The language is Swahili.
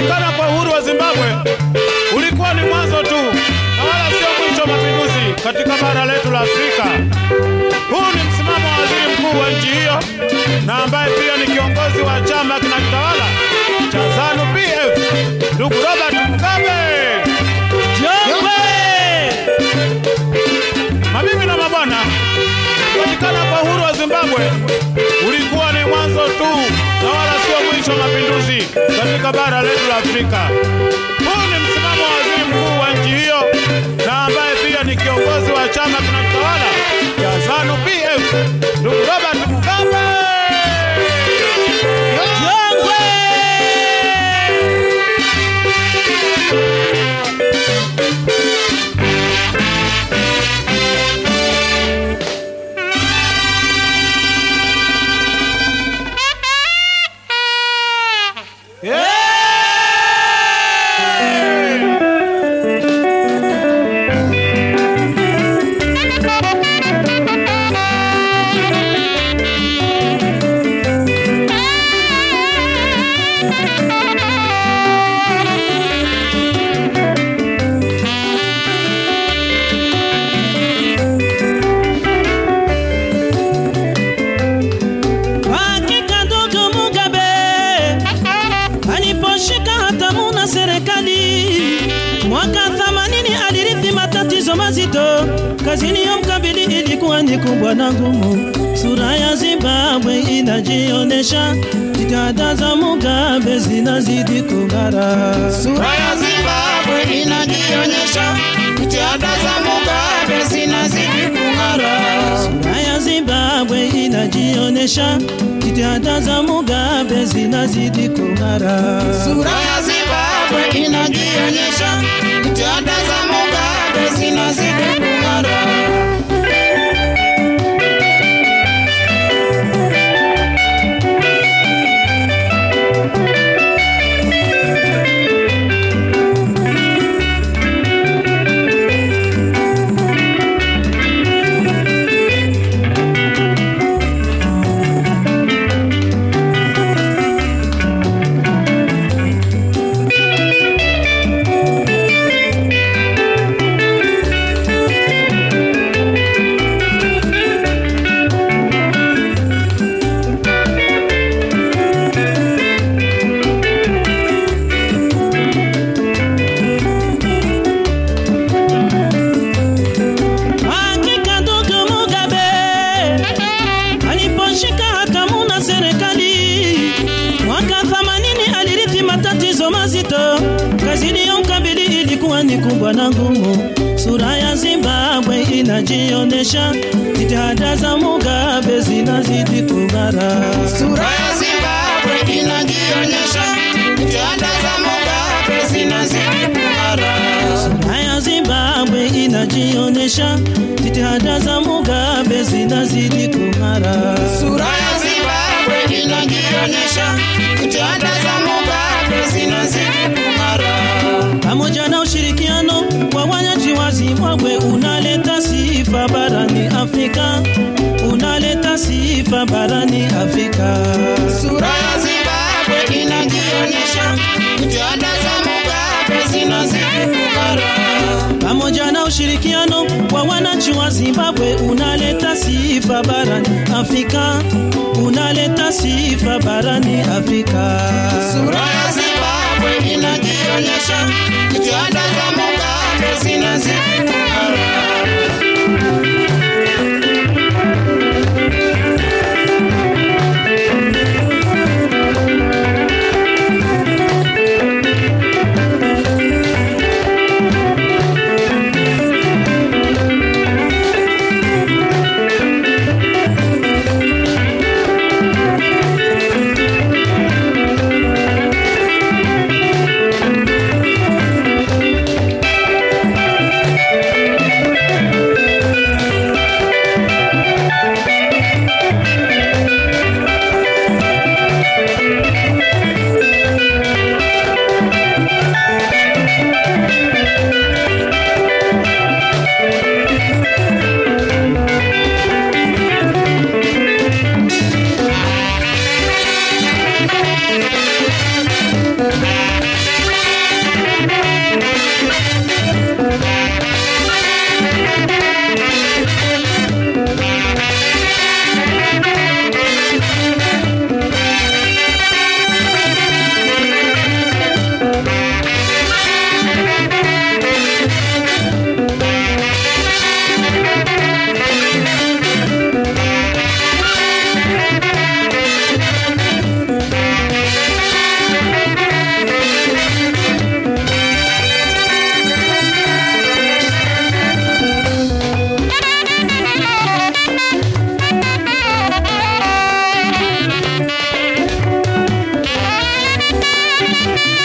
Kupatikana kwa uhuru wa Zimbabwe ulikuwa ni mwanzo tu na wala sio mwisho wa mapinduzi katika bara letu la Afrika. Huu ni msimamo wa waziri mkuu wa nchi hiyo na ambaye pia ni kiongozi wa chama kinachotawala cha ZANU PF, ndugu Robert Mugabe. Mabibi na mabwana, kupatikana kwa uhuru wa Zimbabwe ulikuwa ni mwanzo tu na wala sio mwisho wa mapinduzi katika bara letu la Afrika. Huu ni msimamo wa waziri mkuu wa nchi hiyo na ambaye pia ni kiongozi wa chama kinachotawala cha ZANU PF, ndugu Robert Mugabe. Hakika ndugu Mugabe aliposhika hatamu na serikali mwaka 80 alirithi matatizo mazito, kazi iliyomkabili ilikuwa ni kubwa na ngumu. Sura ya Zimbabwe inajionesha, jitihada za Mugabe zinazidi kung'ara. Sura ya Zimbabwe inajionyesha, jitihada za Mugabe zinazidi kung'ara. Sura ya Zimbabwe inajionesha, jitihada za Mugabe zinazidi kung'ara. Sura ya Zimbabwe inajionyesha, jitihada za Mugabe zinazidi kung'ara. Hakika ndugu Mugabe aliposhika hatamu na serikali mwaka 80 alirithi matatizo mazito, kazi iliyomkabili ilikuwa ni kubwa na ngumu. Sura ya Zimbabwe inajionesha, jitihada za Mugabe zinazidi kung'ara. Sura ya Zimbabwe inajionyesha, jitihada za Mugabe zinazidi kung'ara. Sura ya Zimbabwe inajionesha, jitihada za Mugabe zinazidi kung'ara. Sura ya Zimbabwe inajionyesha, jitihada za Mugabe zinazidi kung'ara. pamoja na ushirikiano wa wananchi wa Zimbabwe unaleta sifa barani Afrika, unaleta sifa barani Afrika. Sura ya Zimbabwe inajionyesha, jitihada za Mugabe zinazidi kung'ara. Pamoja na ushirikiano wa wananchi wa Zimbabwe unaleta sifa barani Afrika, unaleta sifa barani Afrika. Sura ya Zimbabwe inajionyesha, jitihada za Mugabe zinazidi kung'ara. Thank